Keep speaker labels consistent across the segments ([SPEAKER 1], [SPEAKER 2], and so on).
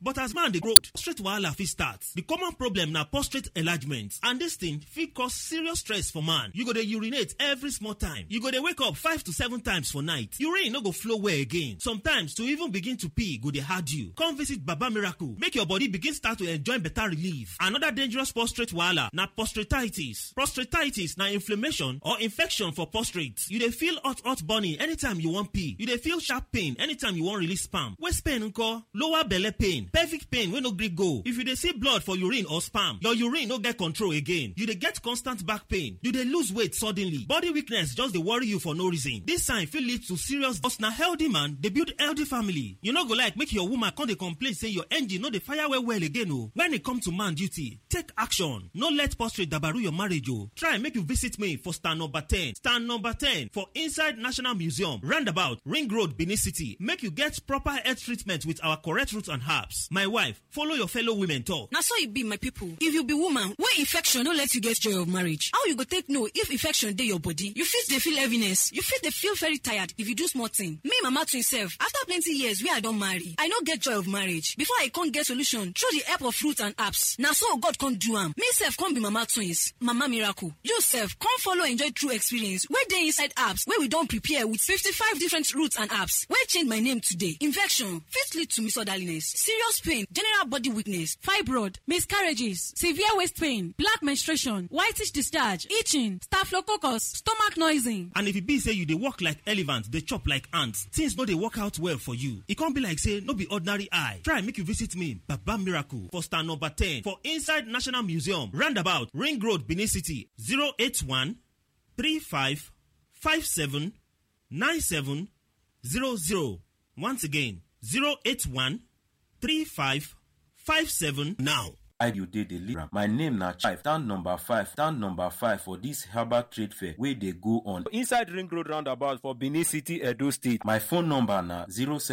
[SPEAKER 1] but as man dey grow prostate wahala fit start the common problem na prostate enlargement and dis thing fit cause serious stress for man you go dey urinate every small time you go dey wake up five to seven times for night urine no go flow well again sometimes to even begin to pee go dey hard you come visit baba miracle make your body begin start to enjoy better relief another dangerous prostate wahala na prostatitis prostatitis na inflammation or infection for prostate you dey feel hot hot burning anytime you wan pee you dey feel sharp pain anytime you wan release sperm waist pain nko lower belle pain pelvic pain wey no gree go if you dey see blood for urine or sperm your urine no get control again you dey get constant back pain you dey lose weight suddenly body weakness just dey worry you for no reason this sign fit lead to serious but na healthy man dey build healthy family you no go like make your woman come dey complain say your engine no dey fire well well again o when e come to man duty take action no let prostate dabaru your marriage o try make you visit me for stand number ten stand number ten for inside national museum roundabout ring road benin city make you get proper health treatment with our correct root and herbs my wife follow your fellow women talk.
[SPEAKER 2] na so e be my pipo if you be woman wey infection no let you get joy of marriage how you go take know if infection dey your body you fit dey feel heaviness you fit dey feel very tired if you do small thing me mama twin sef after plenty years wey i don marry i no get joy of marriage before i come get solution through the help of fruit and herbs na so god come do am me sef come be mama twins mama miracle you sef come follow enjoy true experience wey dey inside herbs wey we don prepare with fifty-five different roots and herbs wey change my name today infection fit lead to misorderliness serious pain general body weakness
[SPEAKER 3] fibroid miscarriages severe waist pain black menstruation whitish discharge itching staphylococcus stomach noising.
[SPEAKER 1] and if e be say you dey work like elephant dey chop like ant things no dey work out well for you e come be like say no be ordinary eye try make you visit me baba miracle for stand number ten for inside national museum roundabout ring road benin city zero eight one three five five seven nine seven zero zero once again zero eight one three five five seven now.
[SPEAKER 4] you dey dey live my name na chai stand number five stand number five for dis herbal trade fair wey dey go on inside ring road roundabout for benin city edo state my phone number na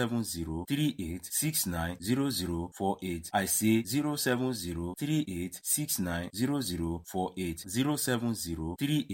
[SPEAKER 4] 07038690048 i say 07038690048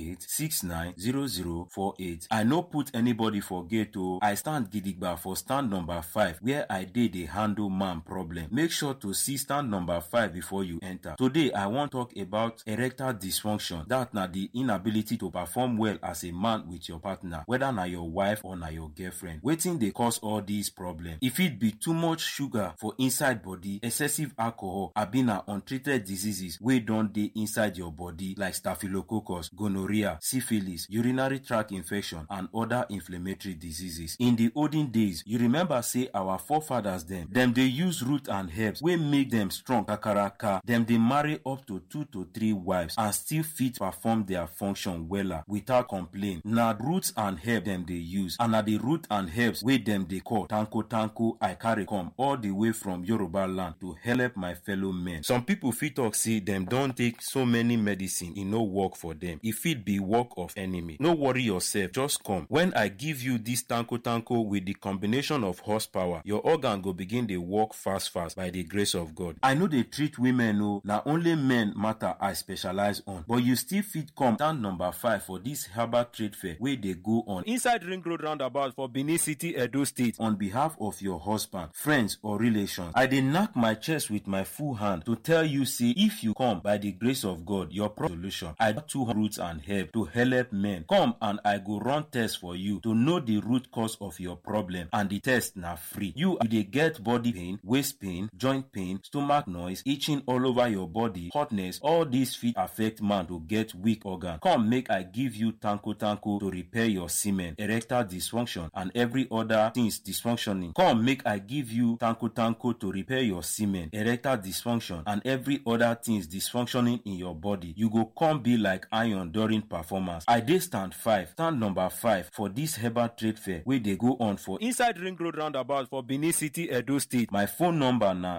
[SPEAKER 4] 07038690048 i no put anybody for gate o i stand gidigba for stand number five where i dey dey handle man problem make sure to see stand number five before you enter. Today, I wan talk about erectile dysfunction. That na the inability to perform well as a man with your partner, whether na your wife or na your girlfriend. Wetin dey cause all these problems? E fit be too much sugar for inside body, excessive alcohol, abi na untreated diseases wey don dey inside your body like staphylococcus, gonorrhea, syphilis, urinary tract infection and other inflammatory diseases. In the olden days, you remember say our forefathers dem, dem dey use root and herbs wey make dem strong kakaraka dem dey marry up to two to three wives and still fit perform their function wella without complain na roots and herb dem dey use and na the root and herbs wey dem dey call tanko tanko i carry come all the way from yoruba land to help my fellow men some people fit talk say dem don take so many medicine e no work for dem e fit be work of enemy no worry yourself just come when i give you this tanko tanko with the combination of horsepower your organ go begin dey work fast fast by the grace of god i no dey treat women o na only men matter i specialize on but you still fit come stand number five for dis herbal trade fair wey dey go on inside ring road roundabout for benin city edo state on behalf of your husband friends or relations i dey knack my chest with my full hand to tell you say if you come by the grace of god your problem solution i got two roots and herb to help men come and i go run test for you to know the root cause of your problem and the test na free you you dey get body pain waist pain joint pain stomach noise itching all over your body hotness all these fit affect man to get weak organ come make i give you tanko tanko to repair your semen erectile dysfunction and every other things dysfunctioning come make i give you tanko tanko to repair your semen erectile dysfunction and every other things dysfunctioning in your body you go come be like iron during performance i dey stand five stand number five for dis herbal trade fair wey dey go on for inside ring road roundabout for benin city edo state my phone number na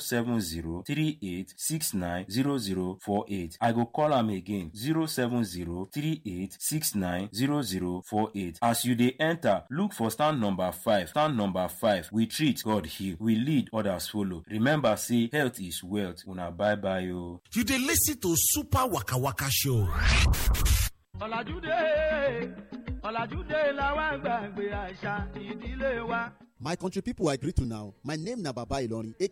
[SPEAKER 4] 070 38 690048 i go call am again 070 38 690048 as you dey enter look for stand number five stand number five we treat god heal we lead others follow remember say health is wealth una bye bye o.
[SPEAKER 5] You dey listen to Super Waka Waka Show.
[SPEAKER 6] ọ̀làjúdé ọ̀làjúdé làwọn gbàgbé àṣà ìdílé wa.
[SPEAKER 7] My country people I greet you now. My name na Baba Ilorin